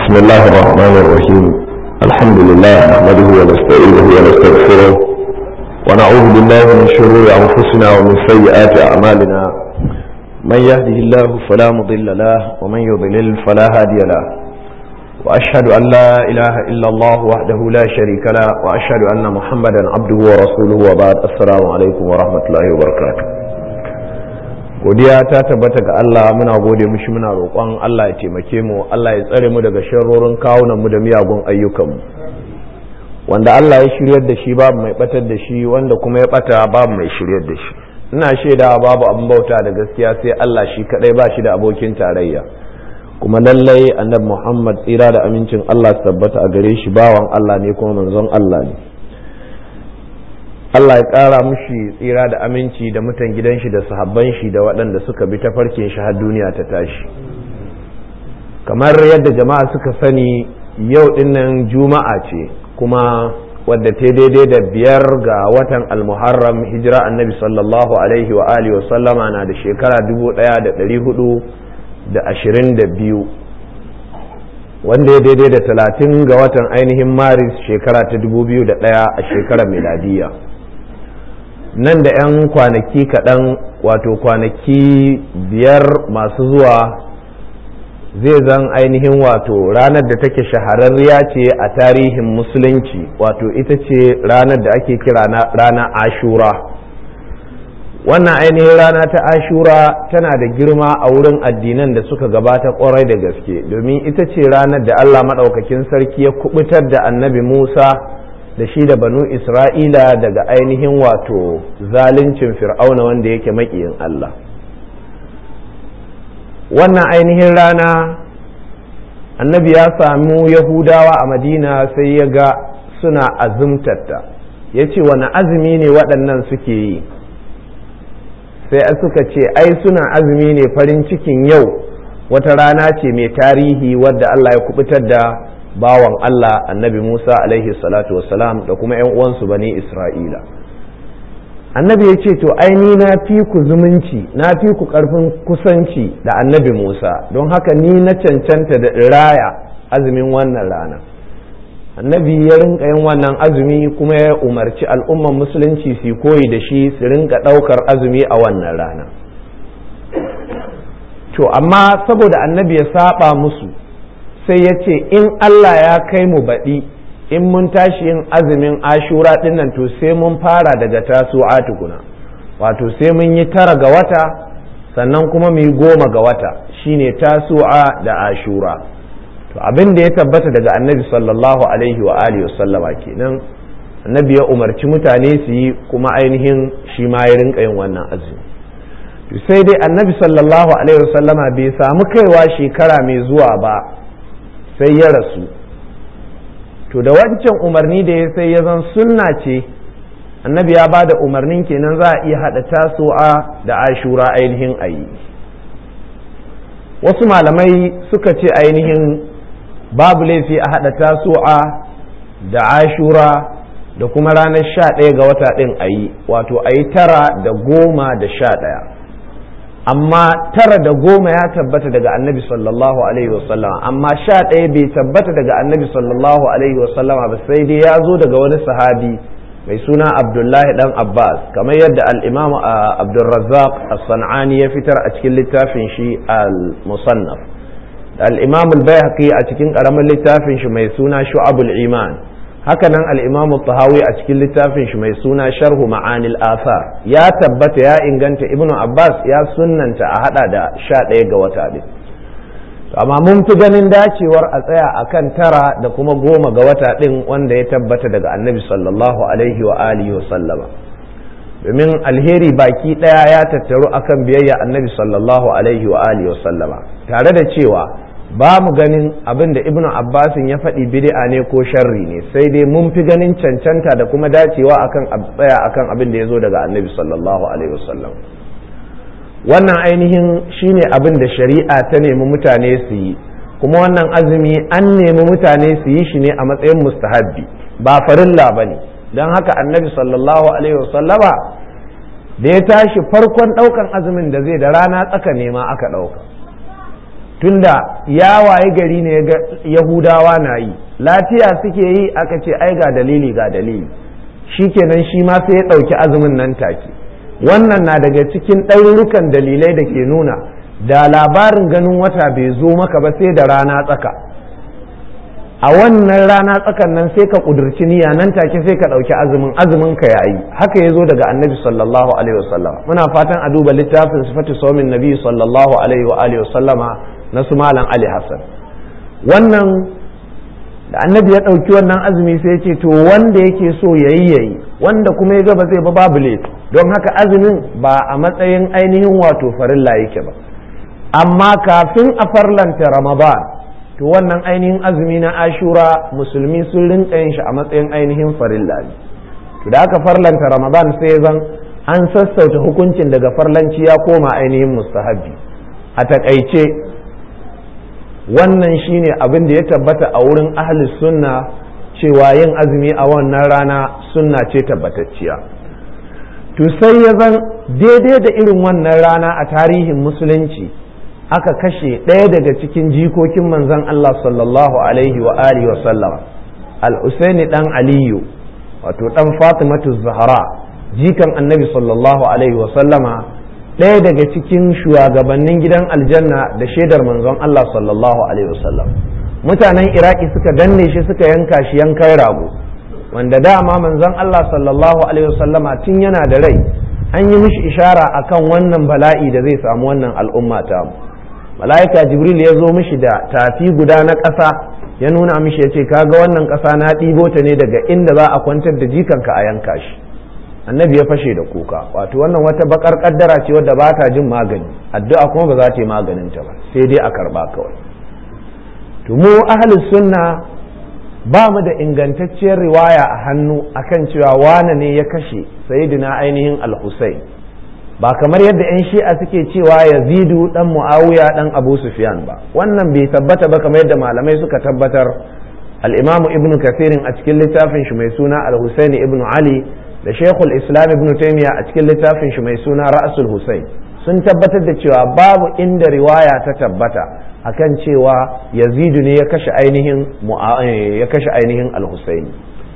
بسم الله الرحمن الرحيم الحمد لله نحمده ونستعينه ونستغفره ونعوذ بالله من شرور أنفسنا ومن سيئات أعمالنا من يهده الله فلا مضل له ومن يضلل فلا هادي له وأشهد أن لا إله إلا الله وحده لا شريك له وأشهد أن محمدا عبده ورسوله وبعد السلام عليكم ورحمة الله وبركاته godiya ta tabbata ga Allah muna gode mushi muna roƙon Allah ya taimake mu Allah ya tsare mu daga sharrorin kawunan mu da miyagun ayyukan mu wanda Allah ya shiryar da shi babu mai batar da shi wanda kuma ya bata babu mai shiryar da shi ina shaida babu abin bauta da gaskiya sai Allah shi kadai ba shi da abokin tarayya kuma lallai annabi Muhammad tsira da amincin Allah su tabbata a gare shi bawan Allah ne kuma manzon Allah ne Allah ya ƙara mushi tsira da aminci da mutan gidan shi da sahabban shi da waɗanda suka bi tafarkin shi har duniya ta tashi kamar yadda jama'a suka sani yau dinnan juma'a ce kuma wadda ta daidai da biyar ga watan almuharram hijira annabi sallallahu alaihi wa alihi wa sallama na da shekara dubu ɗaya da ɗari hudu da ashirin da biyu wanda ya daidai da talatin ga watan ainihin maris shekara ta dubu biyu da ɗaya a shekarar miladiyya nan da 'yan kwanaki kaɗan wato kwanaki biyar masu zuwa zai zan ainihin wato ranar da take shahararriya ce a tarihin musulunci wato ita ce ranar da ake kira rana ashura wannan ainihin rana ta ashura tana da girma a wurin addinan da suka gabata kwarai da gaske domin ita ce ranar da allah maɗaukakin sarki ya kubutar da annabi musa da shi da banu isra'ila daga ainihin wato zaluncin fir'auna wanda yake maƙiyin Allah wannan ainihin rana annabi ya samu yahudawa a madina sai ya ga suna azumtatta ya ce wani azumi ne waɗannan suke yi sai suka ce ai suna azumi ne farin cikin yau wata rana ce mai tarihi wadda Allah ya kubutar da bawan Allah annabi Musa alaihi salatu wassalam da kuma ‘yan uwansu bani Isra'ila. Annabi ya ce, To, aini na fi ku zumunci, na fi ku ƙarfin kusanci da annabi Musa, don haka ni na cancanta da raya azumin wannan rana. Annabi ya rinka yin wannan azumi kuma ya umarci al'umman musulunci su koyi da shi su rinka ɗaukar azumi a wannan rana. To, amma saboda annabi ya saba musu. sai ya ce in Allah ya kai mu baɗi in mun tashi yin azumin ashura ɗin nan to sai mun fara daga tasu'a tukuna wato sai mun yi tara ga wata sannan kuma mu yi goma ga wata shine tasu'a da ashura to abin da ya tabbata daga annabi sallallahu alaihi wa alihi wasallama kenan annabi ya umarci mutane su yi kuma ainihin shi ma ya rinka yin wannan azumi sai dai annabi sallallahu alaihi wasallama bai samu kaiwa shekara mai zuwa ba sai ya rasu to da wancan umarni da ya sai ya zan sunna ce annabi ya ba da umarnin kenan za a iya haɗa tasowa da ashura ainihin ayi wasu malamai suka ce ainihin babu laifi a haɗa tasowa da ashura da kuma ranar sha ɗaya ga wata ɗin ayi wato a yi tara da goma da sha ɗaya amma tara da goma ya tabbata daga annabi sallallahu alaihi wasallama amma sha ɗaya bai tabbata daga annabi sallallahu alaihi wasallama ba sai dai ya zo daga wani sahabi mai suna abdullahi dan abbas kamar yadda al-imam abdulrazzaq as-san'ani ya fitar a cikin littafin shi al-musannaf al-imam al-bayhaqi a cikin karamin littafin shi mai suna shu'abul iman hakanan al-imam tahawi a cikin littafin shi mai suna sharhu ma'anil athar ya tabbata ya inganta ibnu abbas ya sunnanta a hada da sha ɗaya ga wata ɗin amma mun fi ganin dacewar a tsaya akan tara da kuma goma ga wata ɗin wanda ya tabbata daga annabi sallallahu alaihi wa alihi wa sallama domin alheri baki ɗaya ya tattaru akan biyayya annabi sallallahu alaihi wa alihi wa sallama tare da cewa ba mu ganin abin da ibnu abbasin ya faɗi bid'a ne ko sharri ne sai dai mun fi ganin cancanta da kuma dacewa akan tsaya akan abin da ya zo daga annabi sallallahu alaihi wasallam wannan ainihin shine abin da shari'a ta nemi mutane su yi kuma wannan azumi an nemi mutane su yi shi ne a matsayin mustahabbi ba farilla ba ne don haka annabi sallallahu alaihi wasallama da ya tashi farkon ɗaukan azumin da zai da rana tsaka nema aka ɗauka tunda ya waye gari ne ga yahudawa na yi lafiya suke yi aka ce ai ga dalili ga dalili shikenan shi ma sai ya ɗauki azumin nan take wannan na daga cikin ɗarurukan dalilai da ke nuna da labarin ganin wata bai zo maka ba sai da rana tsaka a wannan rana tsakan nan sai ka kudurci niyya nan take sai ka ɗauki azumin azumin ka yayi haka ya zo daga annabi sallallahu alaihi wasallam muna fatan a duba littafin sifatu saumin nabi sallallahu alaihi wa alihi wasallama na su malam ali hassan wannan da annabi ya ɗauki wannan azumi sai ce to wanda yake so yayi yayi wanda kuma ya ga ba zai ba babu laifi don haka azumin ba a matsayin ainihin wato farilla yake ba amma kafin a farlanta ramadan to wannan ainihin azumi na ashura musulmi sun rinka yin shi a matsayin ainihin farilla ne to da aka farlanta ramadan sai zan an sassauta hukuncin daga farlanci ya koma ainihin mustahabbi a takaice wannan shine abin da ya tabbata a wurin ahli sunna cewa yin azumi a wannan rana sunna ce tabbatacciya to sai ya zan daidai da irin wannan rana a tarihin musulunci aka kashe ɗaya daga cikin jikokin manzon Allah sallallahu alaihi wa alihi wa sallama al-Husaini dan Aliyu wato dan Fatimatu Zahra jikan Annabi sallallahu alaihi wa sallama ɗaya daga cikin shugabannin gidan aljanna da shaidar manzon Allah sallallahu alaihi wa sallam mutanen Iraki suka danne shi suka yanka shi yankan rago wanda dama manzon Allah sallallahu alaihi wa sallama tun yana da rai an yi mishi ishara akan wannan bala'i da zai samu wannan al'umma ta mu mala'ika jibril ya zo mishi da tafi guda na ƙasa ya nuna mishi ya ce kaga wannan ƙasa na ɗibo ta ne daga inda za a kwantar da jikanka a yanka shi annabi ya fashe da kuka wato wannan wata bakar kaddara ce wadda ba ta jin magani addu'a kuma ba za ta yi maganin ta ba sai dai a karba kawai to mu ahlus sunna ba mu da ingantacciyar riwaya a hannu akan cewa wane ne ya kashe sayyidina ainihin al-husayn ba kamar yadda 'yan shi'a suke cewa yazidu dan muawiya dan abu sufyan ba wannan bai tabbata ba kamar yadda malamai suka tabbatar al-imamu ibnu kathirin a cikin littafin shi mai suna al-husaini ibnu ali da shekul islam ibnu taymiya a cikin littafin shi mai suna ra'sul husain sun tabbatar da cewa babu inda riwaya ta tabbata akan cewa yazidu ne ya kashe ainihin ya kashe ainihin al-husaini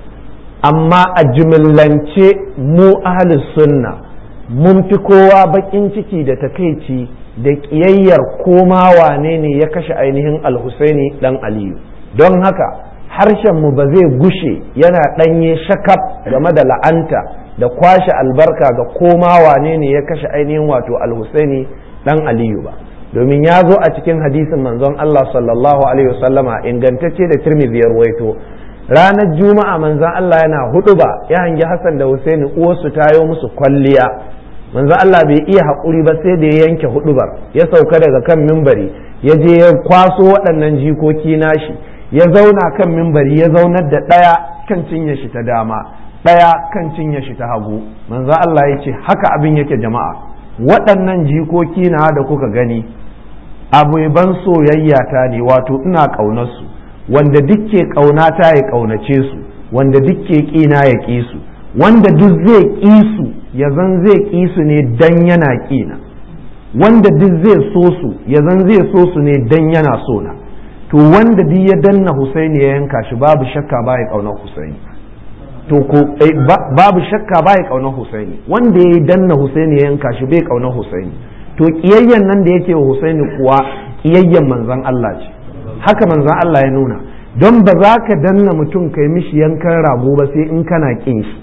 amma a jimillance mu ahlus sunna mun fi kowa bakin ciki da takaici da ƙiyayyar koma wane ne ya kashe ainihin alhusaini dan aliyu don haka harshenmu ba zai gushe yana ɗanye shakaf game da la'anta da kwashe albarka ga koma wane ne ya kashe ainihin wato alhusaini dan aliyu ba domin ya zo a cikin hadisin manzon Allah sallallahu alaihi wasallama ingantacce da tirmidhi ya ruwaito ranar juma'a manzon Allah yana hudu ba ya hangi Hassan da Husaini uwarsu tayo musu kwalliya manzo Allah bai iya haƙuri ba sai da ya yanke hudubar ya sauka daga kan mimbari ya je ya kwaso waɗannan jikoki nashi ya zauna kan mimbari ya zaunar da ɗaya kan cinye shi ta dama ɗaya kan cinye shi ta hagu manzo Allah ya ce haka abin yake jama'a waɗannan jikoki na da kuka gani abu ban soyayya ta ne wato ina ƙaunarsu wanda duk ke ƙaunata ya ƙaunace su wanda duk ke ƙina ya ƙi su wanda duk zai ƙi su ya zan zai ƙi su ne dan yana ƙina wanda duk zai so su ya zan zai so su ne dan yana so na to wanda duk ya danna Husaini ya yanka shi babu shakka ba ya ƙaunar Husaini to ko babu shakka ba ya ƙaunar Husaini wanda ya danna Husaini ya yanka shi bai ƙaunar Husaini to ƙiyayyen nan da yake wa Husaini kuwa ƙiyayyen manzon Allah ce haka manzon Allah ya nuna don ba za ka danna mutum kai mishi yankan rago ba sai in kana ƙin shi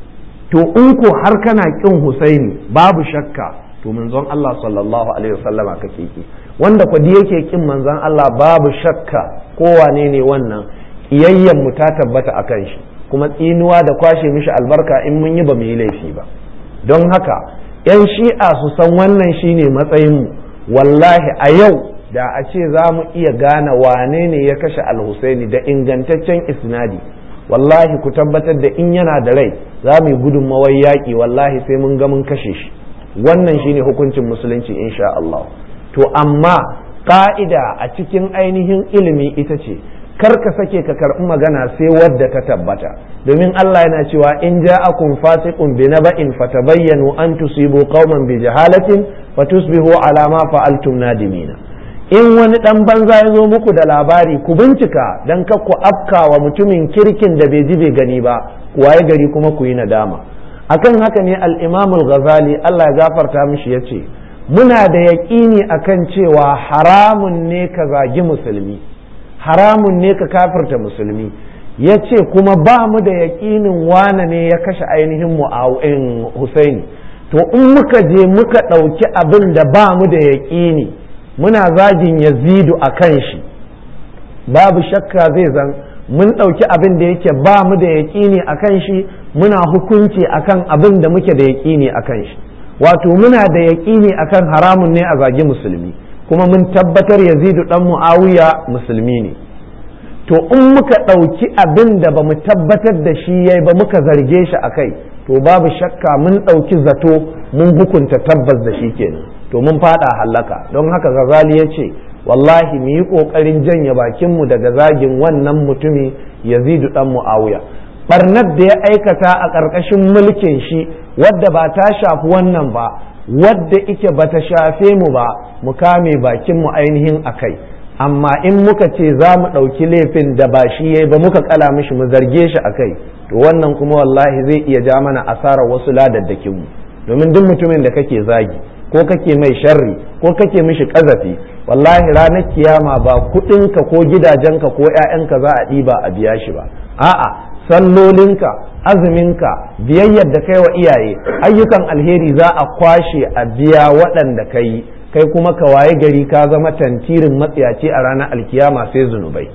to in ko har kana kin Husaini babu shakka to manzon Allah sallallahu alaihi wasallama kake ki wanda kwadi yake kin manzon Allah babu shakka ko wane ne wannan kiyayyen mu ta tabbata akan shi kuma tsinuwa da kwashe mishi albarka in mun yi ba mu yi laifi ba don haka yan shi'a su san wannan shine matsayin mu wallahi a yau da a ce za mu iya gane wane ne ya kashe al-Husaini da ingantaccen isnadi wallahi ku tabbatar da in yana da rai za mu yi gudunmawar yaƙi wallahi sai mun ga mun kashe shi wannan shine hukuncin musulunci insha Allah to amma ka'ida a cikin ainihin ilimi ita ce kar ka sake ka karɓi magana sai wadda ta tabbata domin Allah yana cewa in ja'akum fasiqun bi naba'in fatabayyanu an tusibu qauman bi jahalatin fatusbihu ala ma fa'altum nadimina in wani ɗan banza ya zo muku da labari ku bincika don ka ku afka wa mutumin kirkin da bai ji bai gani ba waye gari kuma ku yi nadama akan haka ne al-imamul ghazali Allah ya gafarta mishi ya ce muna da yaƙini akan cewa haramun ne ka zagi musulmi haramun ne ka kafirta musulmi ya ce kuma ba mu da yaƙinin wane ne ya kashe ainihin mu'awin husaini to in muka je muka ɗauki abin da ba mu da yaƙini muna zagin yazidu a kan shi babu shakka zai zan mun ɗauki abin da yake ba mu da yaƙini a kan shi muna hukunci akan abin da muke da yaƙini a kan shi wato muna da yaƙini akan haramun ne a zagi musulmi kuma mun tabbatar yazidu ɗan mu'awiya musulmi ne to in muka ɗauki abin da ba mu tabbatar da shi yayi ba muka zarge shi a kai to babu shakka mun ɗauki zato mun hukunta tabbas da shi kenan to mun fada hallaka don haka gazali ya ce wallahi mu yi ƙoƙarin janye bakinmu daga zagin wannan mutumi yazidu ɗan mu'awiya barnar da ya aikata a ƙarƙashin mulkin shi wadda ba ta shafi wannan ba wadda ike ba ta shafe mu ba mu kame bakinmu ainihin a kai amma in muka ce za mu ɗauki laifin da ba shi yayi ba muka kala mishi mu zarge shi a kai to wannan kuma wallahi zai iya ja mana asarar wasu ladaddakinmu domin duk mutumin da kake zagi ko kake mai sharri ko kake mishi ƙazafi wallahi ranar kiyama ba kuɗinka ko gidajenka ko 'ya'yanka za a ɗiba a biya shi ba a'a sallolinka azuminka biyayyar da kai wa iyaye ayyukan alheri za a kwashe a biya waɗanda ka yi kai kuma ka waye gari ka zama tantirin matsiyaci a ranar alkiyama sai zunubai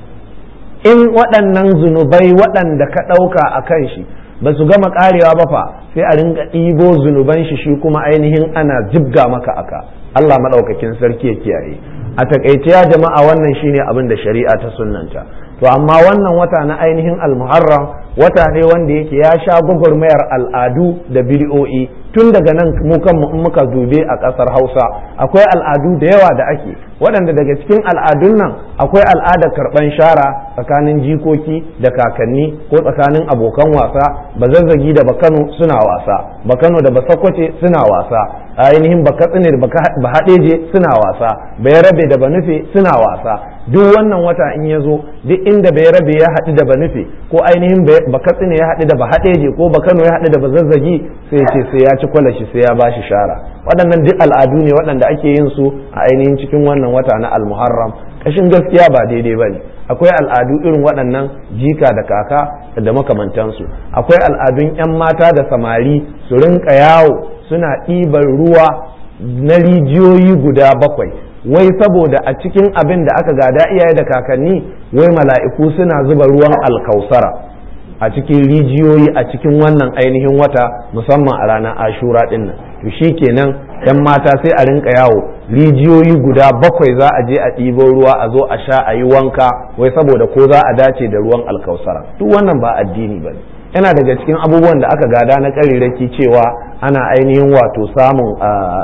in waɗannan zunubai waɗanda ka ɗauka a kan shi ba su gama ƙarewa ba fa sai a ringa ɗibo zunuban shi shi kuma ainihin ana jibga maka aka Allah maɗaukakin sarki ya kiyaye a takaice ya jama'a wannan shine abin da shari'a ta sunnanta to amma wannan wata na ainihin almuharram wata ne wanda yake ya sha gwagwarmayar al'adu da bid'o'i tun daga nan mu kanmu in muka dube a ƙasar hausa akwai al'adu da yawa da ake waɗanda daga cikin al'adun nan akwai al'adar karɓan shara tsakanin jikoki da kakanni ko tsakanin abokan wasa bazazzagi da bakano suna wasa bakano da basakwace suna wasa ainihin bakatsine da bahaɗeje suna wasa bayarabe da banufe suna wasa duk wannan wata in ya zo duk inda bayarabe ya haɗu da banufe ko ainihin bakatsine ya haɗu da bahaɗeje ko bakano ya haɗu da bazazzagi sai ce sai ya ci kwalashi sai ya bashi shara waɗannan duk al'adu ne waɗanda ake yin su a ainihin cikin wannan wata na almuharram kashin gaskiya ba daidai ba ne akwai al'adu irin waɗannan jika da kaka da makamantansu akwai al'adun 'yan mata da samari su rinka yawo suna ɗiban ruwa na rijiyoyi guda bakwai wai saboda a cikin abin da aka gada iyaye da kakanni wai mala'iku suna zuba ruwan alkausara a cikin rijiyoyi a cikin wannan ainihin wata musamman a ranar ashura ɗin nan to shi kenan yan mata sai a rinka yawo rijiyoyi guda bakwai za a je a ɗibo ruwa a zo a sha a yi wanka wai saboda ko za a dace da ruwan alkausara duk wannan ba addini ba ne yana daga cikin abubuwan da aka gada na ƙariraki cewa ana ainihin wato samun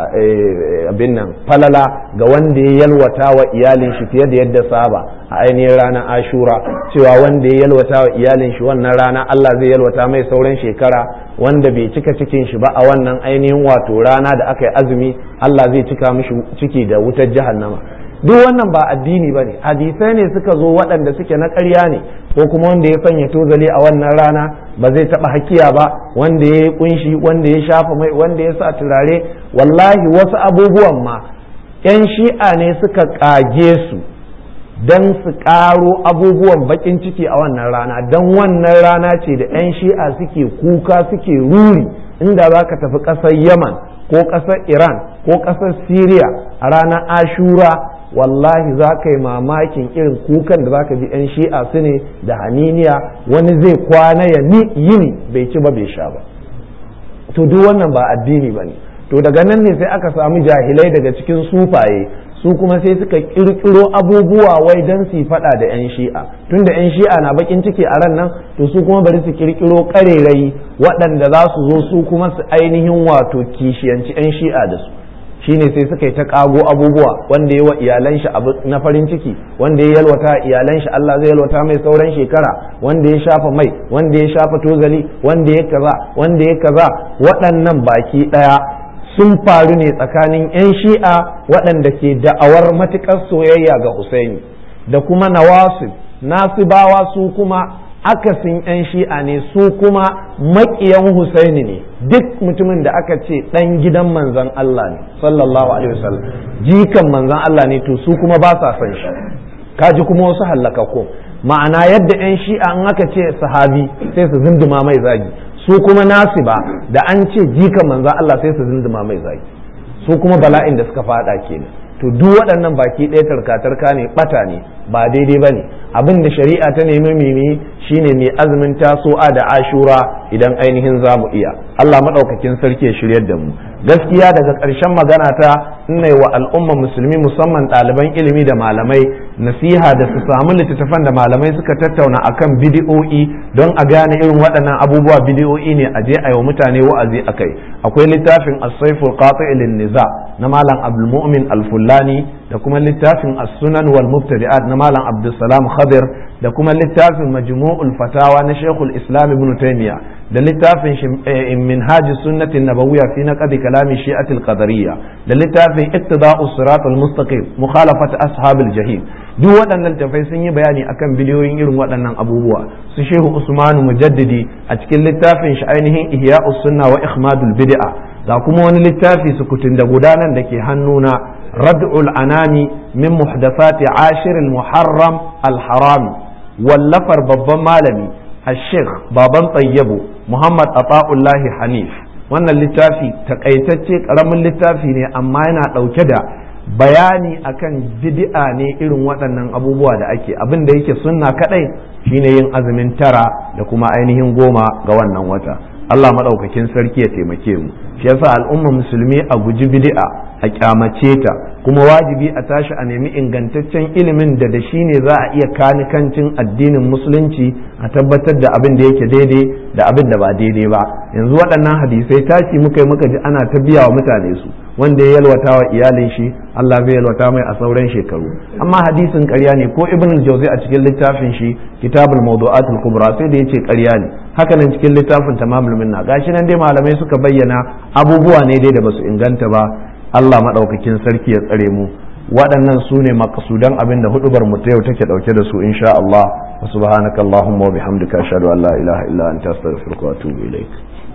abin nan falala ga wanda ya yalwata wa iyalin shi fiye da yadda saba a ainihin ranar ashura cewa wanda ya yalwata wa iyalin shi wannan rana Allah zai yalwata mai sauran shekara wanda bai cika cikin shi ba a wannan ainihin wato rana da aka yi azumi Allah zai cika mishi ciki da wutar jahannama duk wannan ba addini ba ne hadisai ne suka zo waɗanda suke na ƙarya ne ko kuma wanda ya sanya tozali a wannan rana ba zai taɓa hakiya ba wanda ya yi kunshi wanda ya shafa mai wanda ya sa turare wallahi wasu abubuwan ma 'yan shi'a ne suka ƙage su don su ƙaro abubuwan baƙin ciki a wannan rana don wannan rana ce da 'yan shi'a suke kuka suke ruri inda za ka tafi ƙasar yaman ko ƙasar iran ko ƙasar syria a ranar ashura wallahi za ka yi mamakin irin kukan da za ka ji 'yan shi'a su ne da haniniya wani zai kwana ya yini bai ci ba bai sha ba to duk wannan ba addini ba ne to daga nan ne sai aka samu jahilai daga cikin sufaye su kuma sai suka kirkiro abubuwa wai don su faɗa da 'yan shi'a tunda 'yan shi'a na bakin ciki a ran nan to su kuma bari su kirkiro ƙarerayi waɗanda za su zo su kuma su ainihin wato kishiyanci 'yan shi'a da su shine sai suka yi ta kago abubuwa wanda ya wa iyalan shi abu na farin ciki wanda ya yalwata iyalan shi Allah zai yalwata mai sauran shekara wanda ya shafa mai wanda ya shafa tozali wanda ya kaza wanda ya kaza waɗannan baki ɗaya sun faru ne tsakanin 'yan shi'a waɗanda ke da'awar matuƙar soyayya ga Husaini da kuma nawasib nasibawa su kuma akasin 'yan shi'a ne su kuma maƙiyan Husaini ne duk mutumin da aka ce ɗan gidan manzan Allah ne sallallahu alaihi wasallam jikan manzan Allah ne to su kuma ba sa son shi kaji kuma wasu hallakakku ma'ana yadda 'yan shi'a in aka ce sahabi sai su zinduma mai zagi su kuma nasiba da an ce jikan manzan Allah sai su zinduma mai zagi su kuma bala'in da suka fada kenan to duk waɗannan baki ɗaya tarka-tarka ne ɓata ne ba daidai ba ne abin da shari'a ta nemi mimi shine mai azumin taso'a da ashura idan ainihin za mu iya Allah maɗaukakin sarki ya shiryar da mu gaskiya daga ƙarshen magana ta ina wa al'umma musulmi musamman ɗaliban ilimi da malamai nasiha da su samu littattafan da malamai suka tattauna akan bidi'o'i don a gane irin waɗannan abubuwa bidi'o'i ne a je a yi wa mutane wa'azi akai akwai littafin as-saiful qati' niza na malam abdul mu'min al-fullani da kuma littafin as-sunan wal mubtadi'at na malam abdulsalam khadir da kuma littafin majmu'ul fatawa na shekul islam ibn taymiya da littafin minhaj sunnati nabawiyya fi naqd kalami shi'at al-qadariyya da littafin ittiba'u sirat al-mustaqim mukhalafat ashab al-jahim duk waɗannan littafai sun yi bayani akan biliyoyin irin waɗannan abubuwa su shehu usmanu mujaddidi a cikin littafin shi ainihin ihya'us sunna wa ikhmadul bid'a ga kuma wani littafi sukutun da gudanar da ke hannuna ردع الأنام من محدثات عاشر المحرم الحرام واللفر babban malami الشيخ baban طيبو محمد عطاء الله حنيف wannan littafi takaitacce karamin littafi ne amma yana ɗauke da bayani akan bid'a ne irin waɗannan abubuwa da ake abin da yake sunna kadai shine yin azumin tara da kuma ainihin goma ga wannan wata Allah maɗaukakin sarki ya taimake mu shi yasa al'umma musulmi a guji bid'a a kyamace ta kuma wajibi a tashi a nemi ingantaccen ilimin da da shi ne za a iya kanikancin addinin musulunci a tabbatar da abin da yake daidai da abin da ba daidai ba yanzu waɗannan hadisai tashi muka yi muka ji ana ta biya wa mutane su wanda ya yalwata wa iyalin shi Allah zai yalwata mai a sauran shekaru amma hadisin ƙarya ne ko ibn al-jawzi a cikin littafin shi kitabul mawdu'at al-kubra sai da yace ƙarya ne haka nan cikin littafin tamamul minna gashi nan dai malamai suka bayyana abubuwa ne dai da basu inganta ba Allah madaukakin sarki ya tsare mu waɗannan su ne makasudan abin da hudubar mu ta yau take dauke da su insha Allah wa subhanaka allahumma wa bihamdika ashhadu an la ilaha illa anta astaghfiruka wa atubu ilaik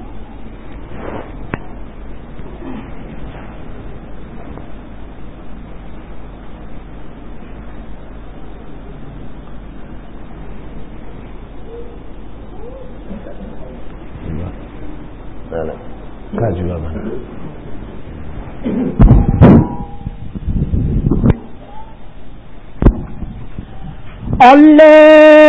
kaji ba mana الله